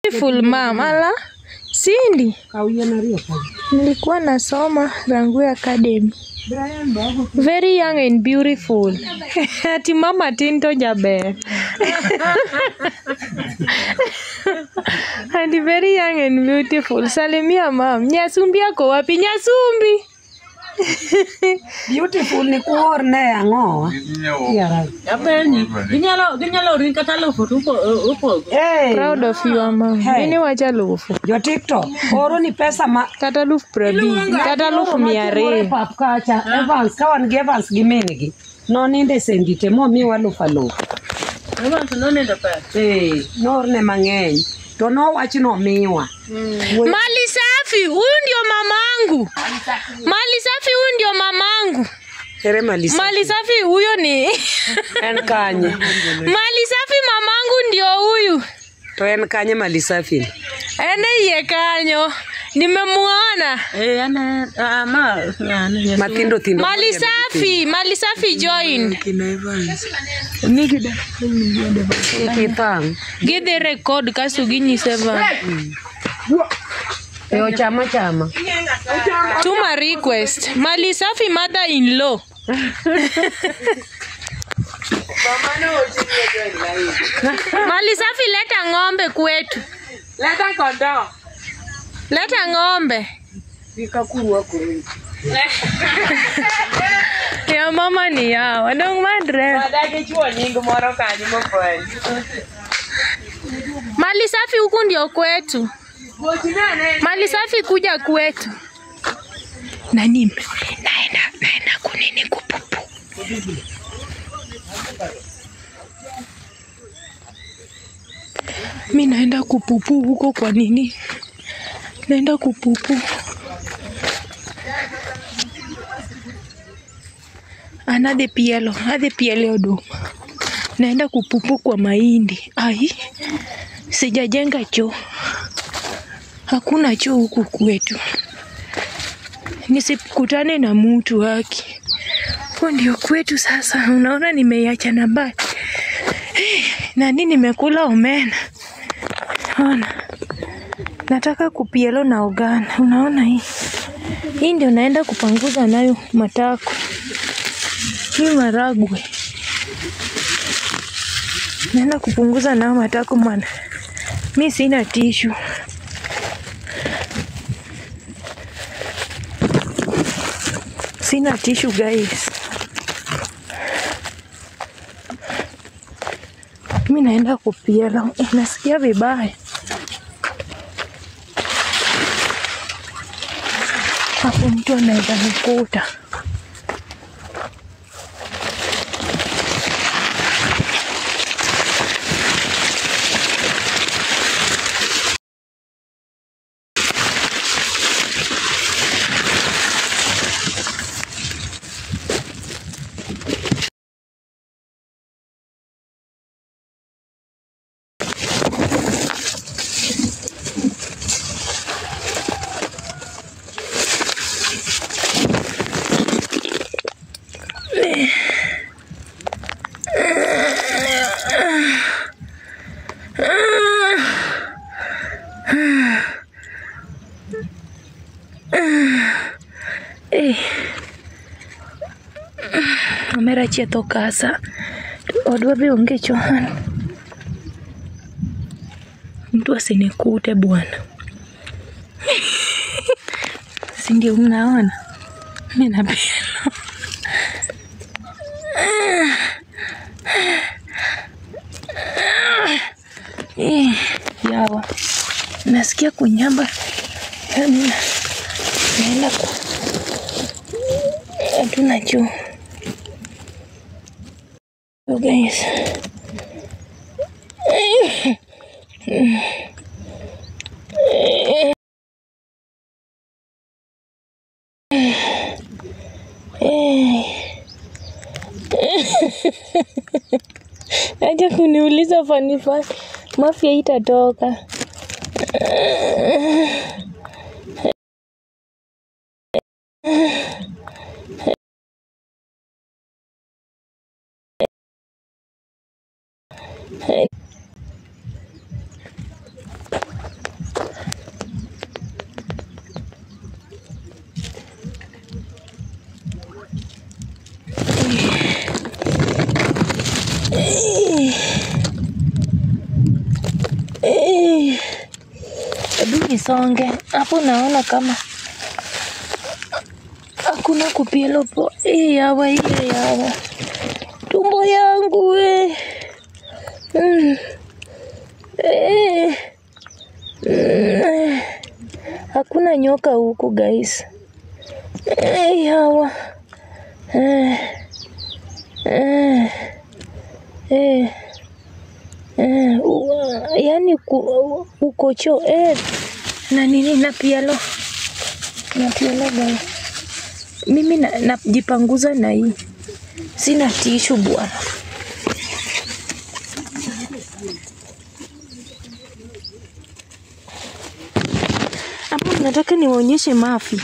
beautiful mom. Ala, Cindy, Kawien ariyo ka. nilikuwa nasoma Rangwe Academy. Brian Bago. Very young and beautiful. Ati mama tin to jaber. And very young and beautiful. Salimia mam. Nyasumbi ako wapi? Nyasumbi. Beautiful ni kuor ne ang'owa. Yara. Apenji, ginyalo ginyalo ring kata lufu to upo upo. Hey, Proud of you mama. Hey. Mimi wacha lufu. jo TikTok oro ni pesa ma Kata lufu prabich. Kata lufu mia Timore ariyo. pap kacha Evans ka wan gi Evans gi min gi noninde sendite momiwa lufu alufu Ema tunonindo pesa. Eh, noorne mang'eny to nowach nomiwa Mali safi, huyu ndio mamangu. Mali safi, huyu ndio mamangu. ere malisa Mali safi huyo ni en kanye Mali safi mamangu ndio huyu. to en kanye malisafi Ene iye kanyo. Nimemuona. Eh, ane ama yani mathindo thindo Mali safi, Mali safi join. kitang Gidhi record kasto ginyise va. e ochama chama Tuma request. Mali safi mother in law. Mali safi leta ng'ombe kwetu. leta kondoo Leta ng'ombe. vikakurwa kuru Ya mama ni yao. Dong madre. adagi chuo nying moro kanyo mofweny Mali safi huku ndio kwetu. Mali safi kuja kwetu. Nani? Naenda naenda kunini kupupu. Mi naenda kupupu huko kwa nini? Naenda kupupu. Anadhi pielo, adhi pielo oduma. Naenda kupupu kwa mahindi. Ai, sijajenga choo. Hakuna choo huku kwetu. Nisikutane na mtu haki. Huko ndio kwetu sasa. Unaona nimeiacha na mbali. Eh, Nani nimekula omena. Ona. Nataka kupielo na ogana. Unaona hii? Hii ndio naenda kupanguza nayo matako. Hii maragwe. Naenda kupunguza nayo matako mwana. Mi sina tishu. Sina tishu guys. Mi naenda kupiela. Eh, nasikia vibaya. Hapo mtu anaweza nikuta. Eh. Omera chietho kasa. Odwa be onge chohan. Mtu asinikute bwana. Si ndio mnaona? Mimi napenda. Eh, yawa. Nasikia kunyamba. Yaani naenda ku hatuna choo. So guys. Acha kuniuliza fani fani. Mafia itatoka. nisonge hapo, naona kama hakuna kupielo po. Eh, yawa iye yawa tumbo yangu we. Mm. Eh. Mm. Hakuna nyoka huku guys. Eh, yawa eh. Eh. Eh. Eh, ua- yaani ku- uko choo eh, na nini na pielo na pielo guys. Mimi na- najipanguza na hii, sina tishu bwana. Hapo nataka niwaonyeshe mafi,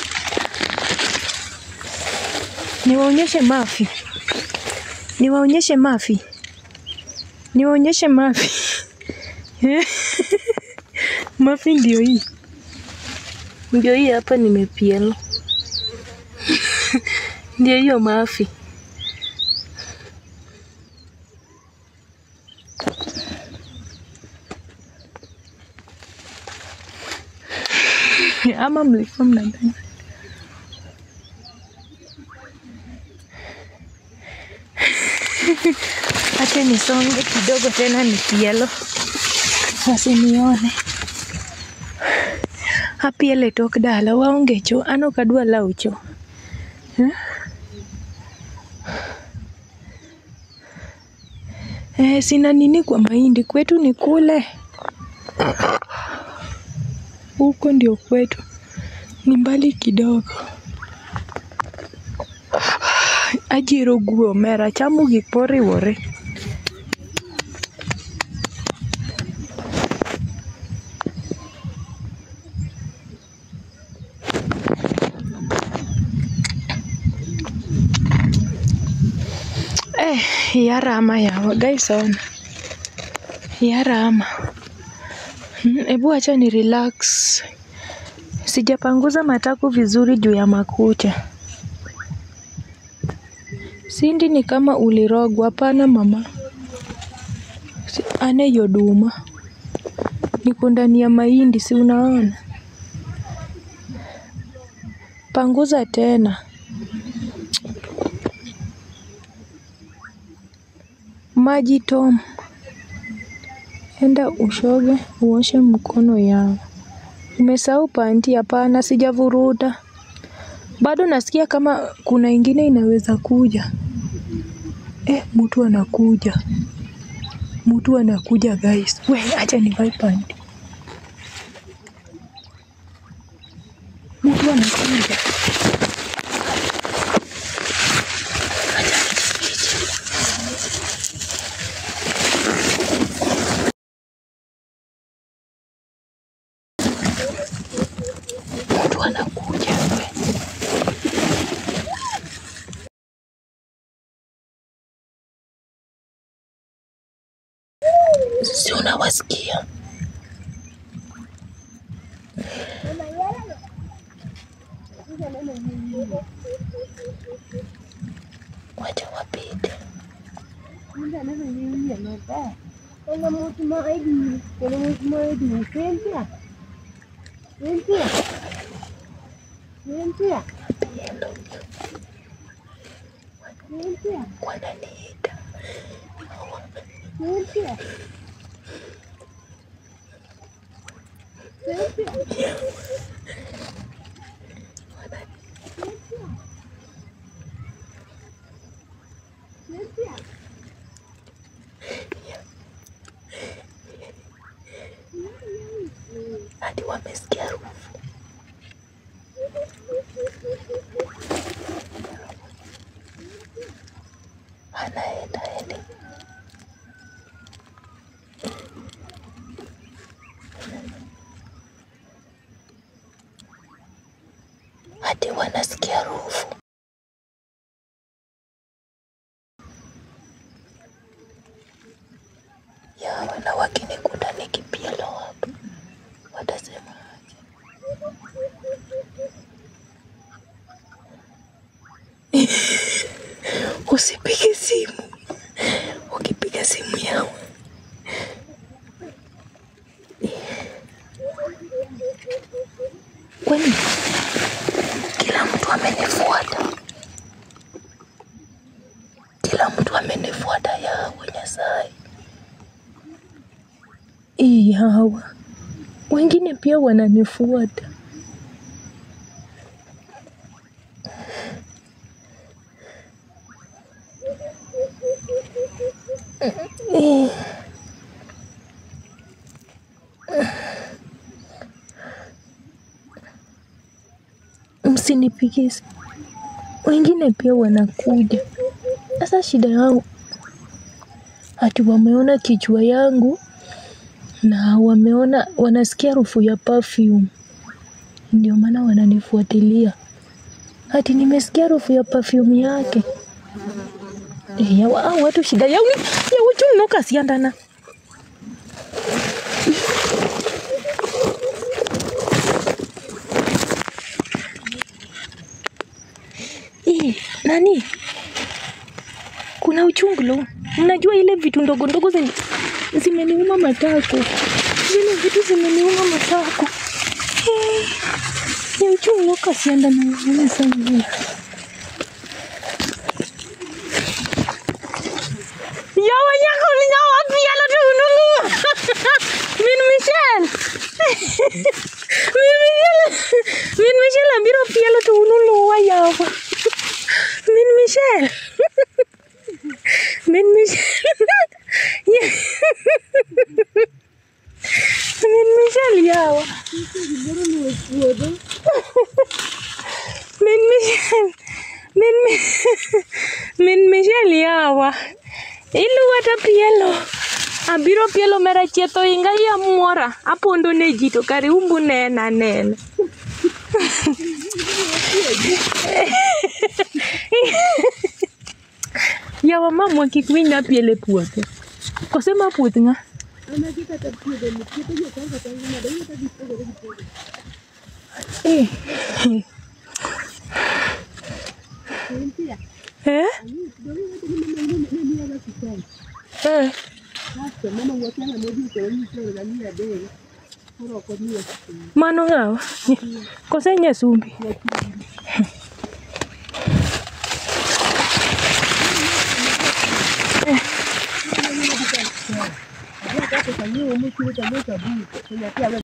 niwaonyeshe mafi, niwaonyeshe mafi, niwaonyeshe mafi. mafi ndio hii, ndio hii hapa, nimepielo ndio hiyo mafi. ama mlikuwa mnadhani acha nisonge kidogo tena nipielo wasinione apiele tok dala waonge cho an ok adwa law cho Eh? Eh, sina nini kwa mahindi kwetu ni kule huko ndio kwetu, ni mbali kidogo. Ajiro guo omera chamo gik moriwore. Eh, yarama yawa guys, ona yarama. Mm, Hebu acha ni relax. Sijapanguza matako vizuri juu ya makucha. Sindi ni kama ulirogwa. Hapana mama, Si- ane yoduma niko ndani ya mahindi, si unaona? Panguza tena. Maji Tom, enda ushoge uoshe mkono yao. Umesahau panti? Hapana, sijavuruta bado. Nasikia kama kuna ingine inaweza kuja. Eh, mtu anakuja, mtu anakuja guys. We, acha nivae panti. Mtu anakuja. Acha nijifiche. Mtu anakuja. We. Si unawasikia? Wacha wapite. Kuna mtu maidi, kuna mtu maidi, Cynthia. Cynthia. Cynthia. Cynthia. Wananiita. Cynthia. Cynthia. Cynthia. Hadi wamesikia harufu. Anaenda ende. Hadi wanasikia harufu. Yawa na wakinikuta nikipielo hapo watasema aje? Usipige simu, ukipiga simu yao Yaani kila mtu amenifuata, kila mtu amenifuata. Yawe Nyasaye, Ee hawa wengine pia wananifuata. Eh. Msinipigie simu. Wengine pia wanakuja. Sasa shida yao ati wameona kichwa yangu na wameona wanasikia harufu ya perfume, ndio maana wananifuatilia. Ati nimesikia harufu ya perfume yake. Eh, ya wa- hao watu shida yao ni ya uchumi ukasiandana. Eh, nani? Kuna uchungu lo. Mnajua ile vitu ndogo ndogo zime, zimeniuma matako. Zile vitu zimeniuma matako. Eh, ya uchungu ukasiandana na sana. Yawa yako ni yawa pialo tu nulu. Min Michelle. Min Michelle. Min Michelle ambiro pialo tu nulu wa yawa. Min Michelle. Min Michelle. Min Michelle yawa. Min Michelle. Min Mi- Min Michelle yawa. Iluwa ta pielo. Abiro pielo mera chietho inga ya muora. Apondo ne ji to kare umbu nena nena. Yawa mamwa kik winy na pielo e puothe. Kose ma puoth ng'a? Eh. Eh? Eh. Mano ng'awa? Kose nyasumbi?